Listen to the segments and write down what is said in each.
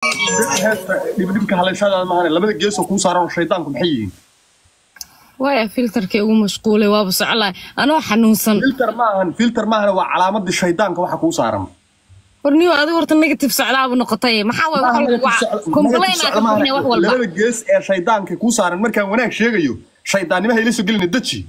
dhibdhibka haleeshadaada maahan labada geesoo kuu saaran oo shaydaanku maxay yihiin waaya filterkii ugu mashquulay waaba socolaay anoo xanuunsan filter maahan filter maahan waa calaamadii shaydaanka waxa kuu saaran warniyo adiga horta negative socdaaba noqotay maxaa waay complainaa ka bixinay wax walba labada gees ee shaydaanka kuu saaran markaan wanaag sheegayo shaydaannimaha ila soo gelina deji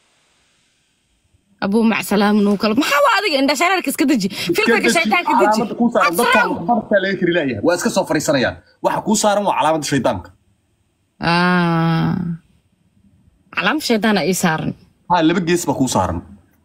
abuu macsalaam nuu kale maxaa waa adiga indhashareerka iska deji filterka shaydaanka deji calaamada kuu saaran dadkaan bartaa laga kari laayahay waa iska soo fariisanayaan waxa kuu saaran waa calaamadda shaydaanka Ah. calaam shaydaana ii saaran ha laba gees baa kuu saaran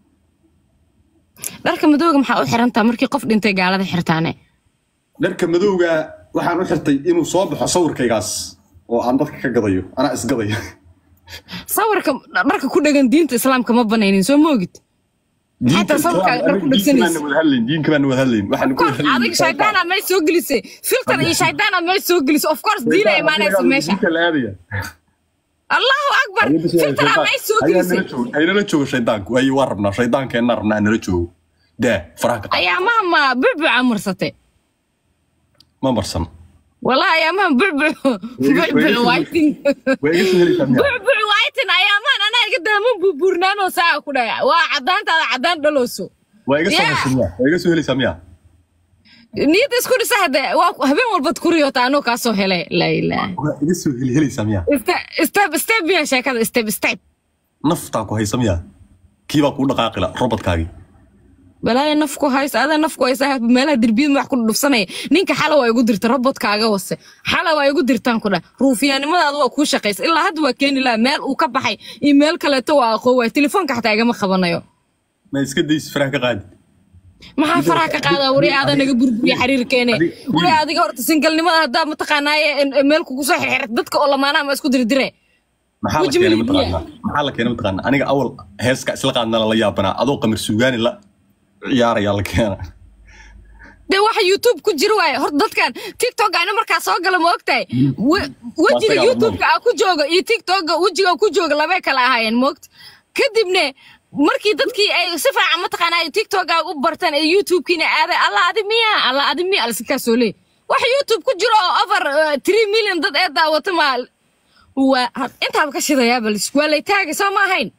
dharka madowga maxaa u xirantaa markii qof dhintay gaalada xirtaane dharka madowga waxaan u xirtay inuu soo baxo sawirkaygaas oo aan dadka ka gadayo anaa isgadaya sawirka dharka ku dhegan diinta islaamka ma banaynin soo moogid Xataa sawirkaaga dhar ku dhegsanaysa. diinka baan wada hadlayn waxaan ku wada hadlayn adiga shaydaana may soo gelisay filter iyo shaydaana may soo gelisay of course diina imaanaysa meesha Diinka la aadaya. allahu akbar filter may soo gelisay haynala joogo shaydaanku ay waa rabnaa shaydaankeenna rabnaa nala joogo daa faraha ka qaad ayaamaha ma bulbuca marsate ma marsan والله يا مان بعبع بعبع وايتن waa iga soo helaysaa miyaa بعبع وايتن يا مان انا قدام بورنانو ساعه كده وعدان تاع عدان دلوسو waa iga soo Yeah. helaysaa miyaa waa iga soo helaysaa miyaa نيت اسكو سهده هبين والبد كوريو تانو كاسو هله لا اله waa iga soo heli helaysaa miyaa استب استب يا شيكه استب استب naftaa ku haysa miyaa kiibaa kuu dhaqaaqila robotkaagii بلاي نفكو هايس هذا نفكو هايس ميلها دربيد ما كل دفسنه نينك حلا waa igu dirta robot-kaaga wase xala waa igu dirtaan ku dha ruufiyaanimadaada waa kuu shaqaysa ilaa hadda waa keeni lahaa meel uu ka baxay iyo meel kaleeto waa aqoon waay telefoonka xataa igama qabanayo ma iska daysi faraha ka qaadi maxaa faraha ka qaadaa wari aadaa naga burburiya xiriirkeene Adi- wari adiga horta singalnimada haddaa mataqaanaaye meel kugu soo xirxirta dadka oo lamaanaha ma isku dirdire maxaa la Waji keenay milkiya. mataqaanaa maxaa la keenay mataqaanaa aniga awal heeska isla qaadnala la yaabanaa adoo qamar suugaani la ciyaarayaa la keena dee waxa youtube ku jira waaye horta dadkan tiktok ana markaa soo gala ma ogtahay We- wejiga Waa youtube-ka aa ku jooga iyo tiktok-ga wejiga ku jooga labay kala ahaayeen moogta kadibne markii dadkii ay si fiican mataqaanaa tiktok-ga u bartaan ee youtube-kiina aaday alla adi miya alla adi miya alsinkaa soo leey wax youtube ku jiro oo over uh, three million dad ee daawata ma waa had- intaaba ka shidayaa balis waa lay taagay soo ma ahayn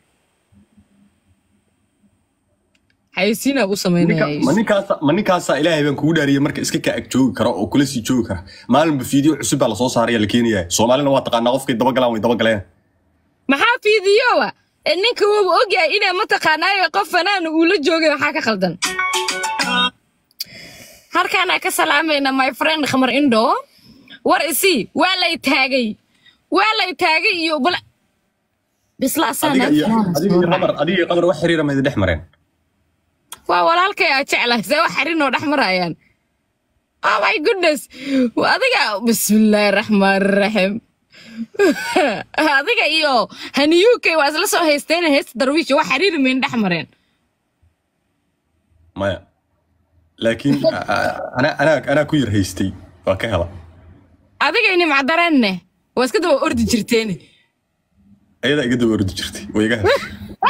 xayeysiinaa u Ninka- sameynaya ma ninkaasa ma ninkaasaa ilaahay baan kugu dhaariyay marka iska kaa ag joogi kara oo kula sii joogi kara maalinba fiideo cusub baa lasoo saaraya la keenaya soomaalina waa taqaanaa qofkay dabagalaan way dabagaleen maxaa fiidiyowa ee ninka wuuba ogyahay inay mataqaanaayo qof fanaana uu la joogay waxaa ka khaldan halkaanaa ka salaamayna my friend khamar indho war isi waa lay taagay waa lay taagay iyo bal bisla adiga iyo adiga iyo qamar adiga iyo qamar wax xiriira ma idin dhex mareen waa walaalkay aa jeclahay see wax xarinoo dhex marayaan oh my goodness adiga bismillaahi raxmaan raxiim adiga iyo haniyuukay waa isla soo haysteen heesta darwiish wax xariiri mayn dhex mareen maya laakiin a- a- anaa anaa anaa ku yar haystay waa ka hela adiga ini macdareenne waa iska daba ordi jirteen ayadaa iga daba ordi jirtay way iga heshay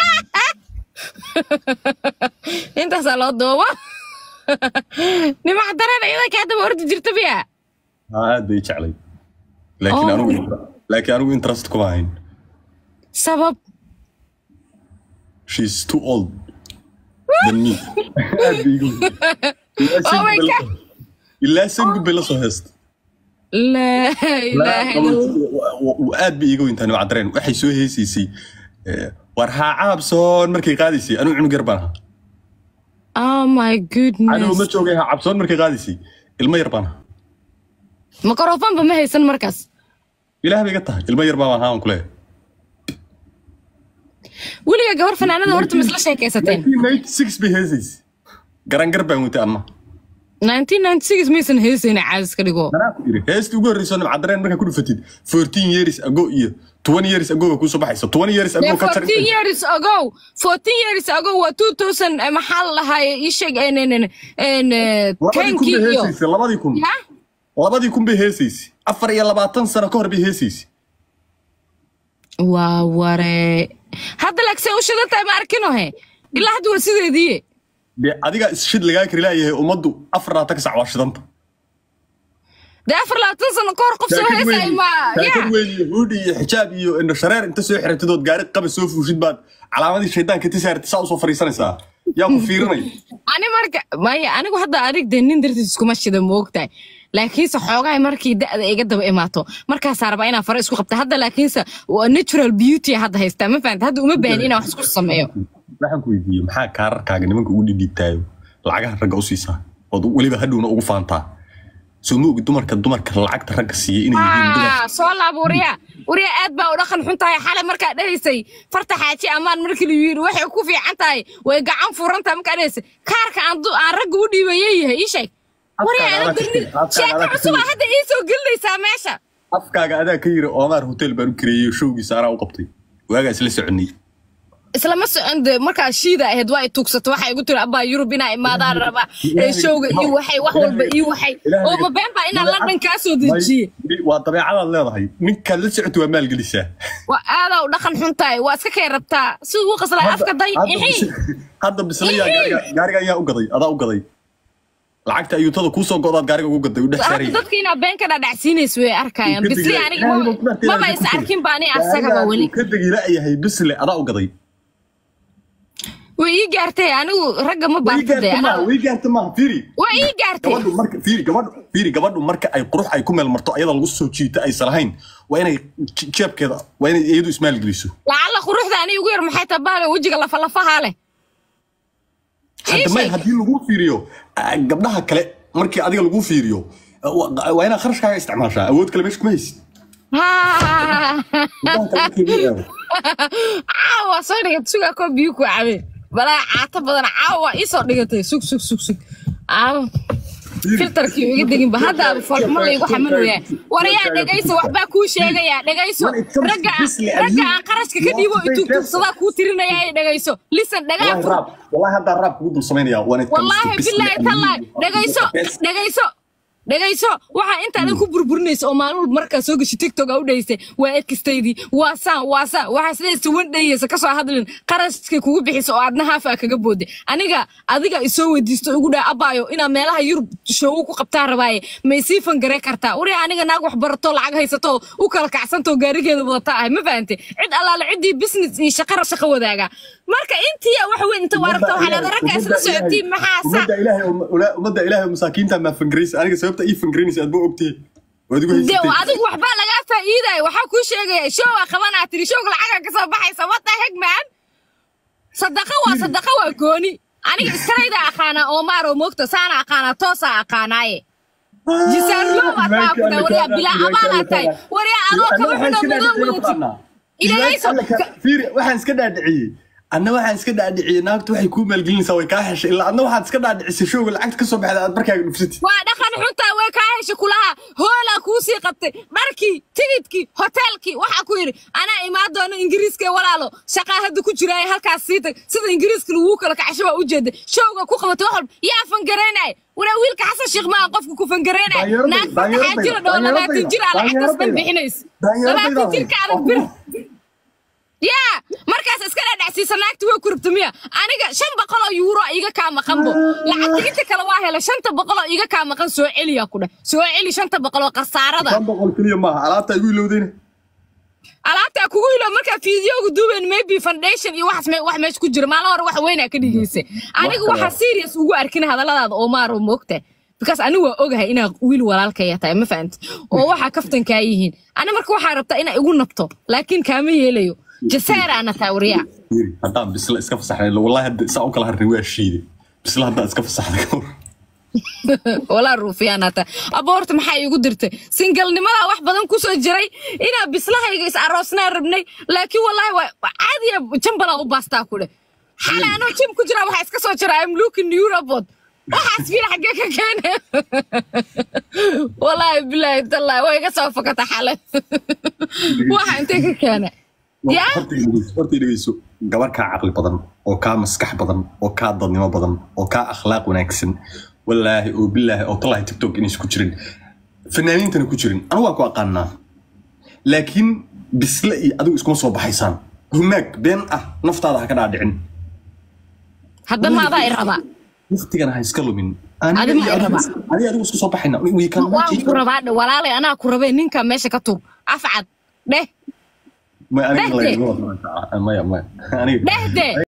intaasaa loo dooba ni macdareen iyada kaa daba ordi jirta biya Haa, aad bay i jeclay laakiin Oh. anigu laakiin anigu interest kuma hayn sabab she's too old than me aad bay iga Ilaa Oh my Sangub bay la God. soo- ilaa sangub bay la soo heesta laa ilaaha illa Allah. aad bay iiga weyntaa nimcdareen waxay soo heesaysay eh, war haa caabsoon markay qaadaysay anigu cunug yar baan ahaa oh my anigu ma goodness joogay haa cabsoon markay qaadaysay ilmo yar baan ahaa makrofoonba ma haysan markaas ilaah bay iga tahay ilmo yar baan ahaa aan kuleeyahay weliga gabar fanaanada horta ma isla sheekaysateen 1996 bay heesaysay garangar baan wentay anna 1996 maysan heysayna caadis ka dhigo anaa ku iri heestii ugu horreysoo nimcdareen markaa ku dhufatid 14 years ago iyo 20 years ago bay kuusoo baxaysa 20 years ago ka jar 14 years ago 14 years ago waa 2000 eh, maxaa la lahaay ii sheeg en en en en eh, labadii kun 10 bay iyo heesaysay labadii kun ya labadii kun bay heesaysay afar iyo labaatan sano ka hor bay heesaysay waa ware hadda laagsee u shidan tahay ma arkino he ilaa hadda waa sideedii dee adigaa isshid lagaa kari laayahay ummaddu afar labaatan ka sac waa shidanta dee afar labaatan sano ka hor qof soo heesay ma ya taakad weyn iyo huudhi iyo xijaab iyo indho shareer inta soo xiratidood gaari qaba soo fuushid baad calaamadii shaydaanka ti saartay saa usoo fariisanaysaa yaa ku fiirinay ani marka maya anigu hadda adig dee nin dartiis iskuma shida moogtahay laakiinse xoogahay markii da'da iga daba imaato markaasaa rabaa inaan fara isku qabta hadda laakiinse waa natural beauty hadda haystaa ma fahamta hadda uma baahan inaan wax isku sameeyo waxaan ku weydiiyey maxaa kaararkaaga nimanka ugu dhidhiibtaayo lacagaha ragga u siisaa ood weliba hadhowna ugu faantaa soo ma ogi dumarka dumarka lacagta ragga siiya inay yihiin dumar Ah, soo laab wariya wariya aad baa u dhaqan xun tahay xale markaa dhahaysay farta xaaji ammaan markii lagu yidhi waxay ku fiican tahay way gacan furan tahay markaa dhahaysay kaarka aan du- aan ragga u dhiibayay yahay ii sheeg wariya Afkaaga ana adaa ka dirni tiri, afkaaga sheeko adaa ka cusub tiri. aa hadda ii soo gelinaysaa meesha afkaaga adaa ka yiri oomaar hotel baan u kareeyey showgiisa anaa u qabtay waagaa isla soconay islama socon de markaa shiida ahayd waa i tuugsato waxay igu tiri abaa yurub inaa imaadaan raba ee showga iyo waxay wax walba iyo waxay oo ma been baa inaan london kaa soo dejiye May- waa dabeecadaad leedahay ninkaad la socota waa maalgelisaa waa aadaa u dhaqan xun tahay waa iska kay rabtaa si ugu qaslay afka day Hadda ixii bis- hadda bislayaa Ixii. gaariga gaariga ayaa u gaday adaa u gaday lacagta ayuutada kuusoo godaad gaariga ugu gaday u dhex hadda saarayay dadka inaa been ka dhadhacsiinaysa way arkayaan Ka bisli degi- aniga Ilaahay maba- baa ku dhaartay, maba Ilaahay is ku dhaartay. arkin ba ani asagaba Gaariga weli ka degi la'yahay bisle adaa u gaday way ii gaartay anigu ragga ma way baarta de gaarta maaha way gaarta maaha fiiri waa ii gaartay gabadhu marka fiiri gabadhu fiiri gabadhu marka ay qurux ay ku meel marto ayada lagu soo jiito aysan lahayn waa inay je- jeebkeeda waa inay iyadu ismaalgeliso lacalla quruxda ani ugu yar maxay tabaale wejiga lafalafahaa leh hadda may sheeg. haddii lagu fiiriyo ah, gabdhaha kale markii adiga lagu fiiriyo ah, waa waa inaad kharashkaaga isticmaashaa awood kale meesha kuma haysid Ha. gabdhaha kale markii lagu eego caawa soo dhigatay sugaa koo biyo ku cabe balaa caato badan caawa ii soo dhigatay sug sug sug sug caawa filtarkii iga deginba hadda foolxumo laygu xamanaya warayaa dhegayso waxbaa kuu sheegayaa dhegayso ragga ragga aan qarashka ka dhiibo itugtugsadaa kuu tirinaya ay dhegayso lisan dhagaa wallahi raab wallahi haddaa raab kugu dul samaynaya when it comes to wallaahi business bilaahi and tallaahi you- dhegayso dhegayso dhegayso waxaa intaadan ku burburinaysa oo maalin walba markaa soo gashi tiktok aa u dhahaysay waa ekstaydii waa saan waa saan waxaa sidaysa wan dhayaysa kasoo hadlin qarashkay kugu bixisa oo aadna haafaa kaga booday aniga adiga isoo weydiisto igu dhaa abaayo inaa meelaha yurub shoogu ku qabtaa rabaaye may sii fangaree kartaa wari aniga naag wax barato lacag haysato u kala kacsantoo gaarigeeda wadata ahay ma fahante cid allaale ciddii business iyo shaqara shaqo wadaaga marka intii wax weyn inta waa rabta waxaa leedahay ragga isla socotiin maxaa saa ummadda ilaahay oo- ula- ummadda ilaahay oo masaakiinta maa fangaraysa aniga sababta ii fangaraysa aad ba ogtihi waad igu de haysatay adigu waxbaa lagaa faa'iidaya waxaa kuu sheegaya showaa qabanaa tiri showga lacagaa kasoo baxaysa wata hegman sadaqa waa sadaqa waa gooni aniga iskarayda aqaanaa oomaaroo moogta saana aqaanaa toosaa aqaanaaye jisaarlo wataa ku dha wariyaa bilaa amaanaa tahay wariyaa adoo kaba xunoo madoo wadatid ilahayso fiiri waxaan iska dhaadhiciyey anna waxaan iska dhaadhiciyey naagtu waxay kuu maalgelinaysaa way kaa heshay ilaa adna waxaad iska dhaadhicisay showga lacagta kasoo baxda aad markaaga dhufsatid waa dhaqan xuntaa way kaa hesha kulaha hoolaa kuu sii qabtay dharkii tigidkii hoteelkii waxaa ku yidhi anaa imaan doono ingiriiska walaalo shaqaa hadda ku jira halkaas sii tag sida ingiriiska laguu kala kacasho baa ujeeda showga ku qabatay wax walba yaa fangareynaya waraa wiilka xasan sheekh maa qofka ku fangareynaya Daanyeeradayda, naag fartaxaa jira dhoo labaatan jir aa lacagtaas ban bixinaysa labaatan jirka adag bir yaa markaas iska dhadhacsiisa naagta way ku rabta miya aniga shan boqol oo yuuro iga kaa maqanbo lacagta inta kale waa hela shanta boqol oo iga kaa maqan soo celiya ku dheh soo celi shanta boqol oo khasaarada shan boqol keliya maaha alaabta igu ilowdayna alaabtaa kugu ilo markaa fiidiyooga duuben maybe foundation iyo waxaas me- wax meesha ku jira maalin hore wax weynaa ka dhigaysa aniga kale. waxaa serious ugu arkin hadalladaada oo maaro moogta because anigu waa ogahay inaa wiil walaalkaya tahay ma fahamti oo waxaa kaftankaa yihiin ani marka waxaa rabtaa inaa igu nabto laakiin kaama yeelayo jasaaraana taa wariyaa fiiri haddaan bisla iska fasaxnay wallahi hadda saa u kala harnay waa shiiday bisla haddaan iska fasaxday ka hor walaa ruufiyaanata aboorta maxaa iigu dirtay singalnimadaa wax badan kusoo jiray inaa bislahayga is aroosnaa rabnay laakiin wallaahi waa waa caadiya jambalaa u baastaa ku dheh xalay anoo jim ku jiraa waxaa iska soo jira am looking eurobod waxaas fiir xaggee ka keene wallaahi bilaahi tallaahi way iga soo fakata xalay waxa intee ka keene yaa horta dhegeyso- horta dhegeyso gabar kaa caqli badan oo kaa maskax badan oo kaa dadnimo badan oo kaa akhlaaq wanaagsan wallaahi oo bilaahi oo tallahi tiktok inaysan ku jirin fanaaniintana ku jirin anigu waan ku aqaanaa laakiin bisle iyo adigu iskuma soo baxaysaan humaag been ah naftaada ha ka dhaadhicin hadda maadaa i rabaa waqtigana ha iska lumin Aniga Adi ma iyo i rabaa. adigu- aniga adigu isku soo baxayna we can waan ku rabaa dhe walaalay anaa ku rabee ninka meesha ka tuur afcad dheh Ma- aniga Dhehde. lagama wado. maya maya aniga dhehde